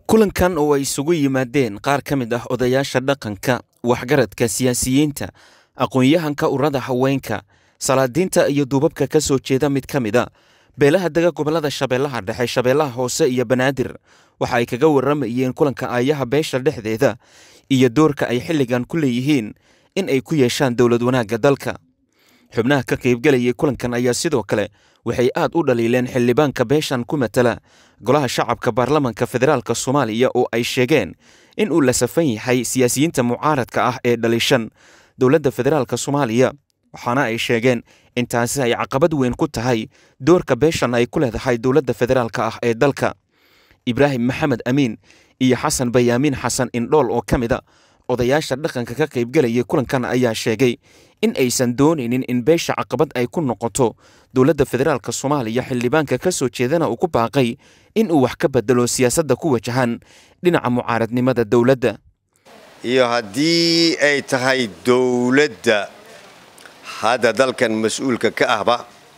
kulankan oo ay isugu yimaadeen qaar ka mid ah odayaasha dhaqanka waxgaradka siyaasiyiinta aqoon-yahanka urada haweenka salaadiinta iyo duubabka ka soo jeeda mid ka mid a beelaha dega gobollada shabeellaha dhexe shabeellaha hoose iyo banaadir waxa ay kaga warramayeen kulanka aayaha beesha dhexdeeda iyo doorka ay xilligan ku leeyihiin in ay ku yeeshaan dowlad wanaagga dalka xubnaha ka qaybgelayay kulankan ayaa sidoo kale waxay aad u dhaliileen xildhibaanka beeshan ku matala golaha shacabka baarlamanka federaalk soomaaliya oo ay sheegeen in uu la safan yahay siyaasiyiinta mucaaradka ah ee dhalishan dowladda federaalk soomaaliya waxaana ay sheegeen in taasi ay caqabad weyn ku tahay doorka beeshan ay ku leedahay dowladda federaalk ah ee dalka ibraahim maxamed amiin iyo xasan bayaamiin xasan indhool oo ka mid a odayaasha dhaqanka ka qaybgelayay kulankan ayaa sheegay in aysan doonaynin in beesha caqabad ay ku noqoto dowladda federaalk soomaaliya xildhibaanka ka soo jeedana uu ku baaqay in uu wax ka bedelo siyaasadda ku wajahan dhinaca mucaaradnimada dowladda iyo haddii ay tahay dowladda hadda dalkan mas-uulka ka ahba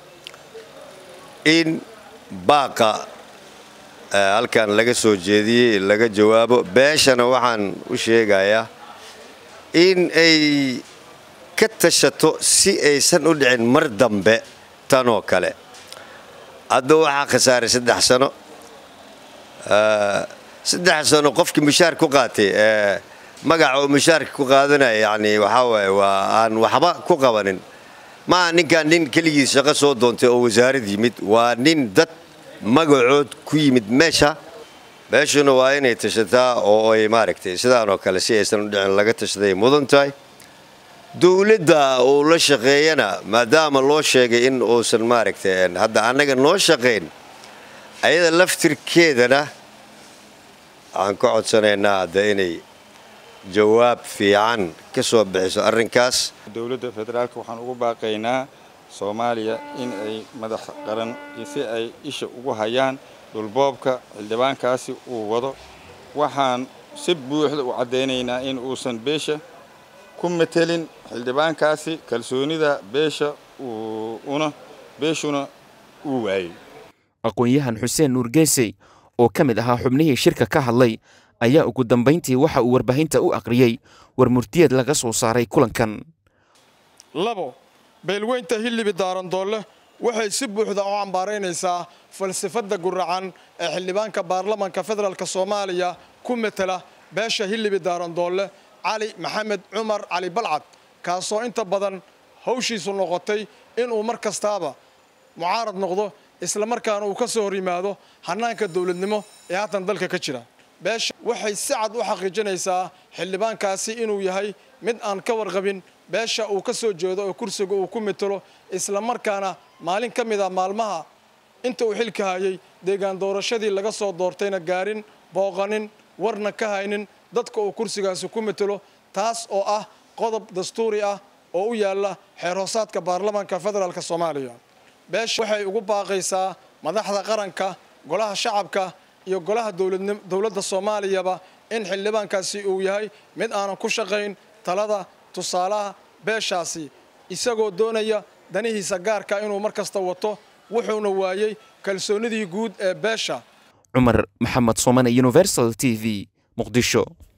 in baaqa halkan laga soo jeediyey laga jawaabo beeshana waxaan u sheegayaa in ay ka tashato si aysan u dhicin mar dambe tanoo kale hadda waxaa khasaaray saddex sano saddex sano qofkii mushaar ku qaatay magaca oo mushaarka ku qaadanaya yani waxaa waaye waa aan waxba ku qabanin maaha ninkaan nin keligiis shaqo soo doontay oo wasaarad yimid waa nin dad magacood ku yimid meesha meeshuna waa inay tashataa oo ay maaragtay sidaanoo kale si aysan u dhicin laga tashaday mudan tahay dowladda uu la shaqeeyana maadaama loo sheegay in uusan maaragtay hadda annaga noo shaqayn ayada laftirkeedana waxaan ka codsanaynaa hadda inay jawaab fiican ka soo bixiso arrinkaas dowladda federaalka waxaan ugu baaqaynaa soomaaliya in ay madax qaran si ay isha ugu hayaan dhulboobka xildhibaankaasi uu wado waxaan si buuxda u caddaynaynaa in uusan beesha ku matelin xildhibaankaasi kalsoonida beesha una beeshuna uu waayey aqoon-yahan xuseen nuurgeesey oo ka mid ahaa xubnihii shirka ka hadlay ayaa ugu dambayntii waxa uu warbaahinta u aqriyey war murtiyeed laga soo saaray kulankan labo beelweynta hilibi daarandoolle waxay si buuxda u cambaaraynaysaa falsafadda guracan ee xildhibaanka baarlamanka federaalk soomaaliya ku matela beesha hilibi daarandoolle cali maxamed cumar cali balcad kaasoo inta badan hawshiisu noqotay inuu mar kastaaba mucaarad noqdo islamarkaana uu ka soo hor yimaado hannaanka dowladnimo ee haatan dalka ka jira beesha waxay si cad u xaqiijinaysaa xildhibaankaasi inuu yahay mid aan ka warqabin beesha uu ka soo jeedo oo kursiga uu ku mitalo islamarkaana maalin ka mid a maalmaha inta uu xilka hayay deegaan doorashadii laga soo doortayna gaarin booqanin warna ka haynin dadka uu kursigaasi ku mitalo taas oo ah qodob dastuuri ah oo u yaalla xeer hoosaadka baarlamaanka federaalk soomaaliya beesha waxay ugu baaqaysaa madaxda qaranka golaha shacabka iyo golaha dowladda soomaaliyaba in xildhibaankaasi uu yahay mid aanan ku shaqayn talada tusaalaha beeshaasi isagoo doonaya danihiisa gaarka inuu mar kasta wato wuxuuna waayey kalsoonidii guud ee beesha cumar maxamed soomane universal t v muqdisho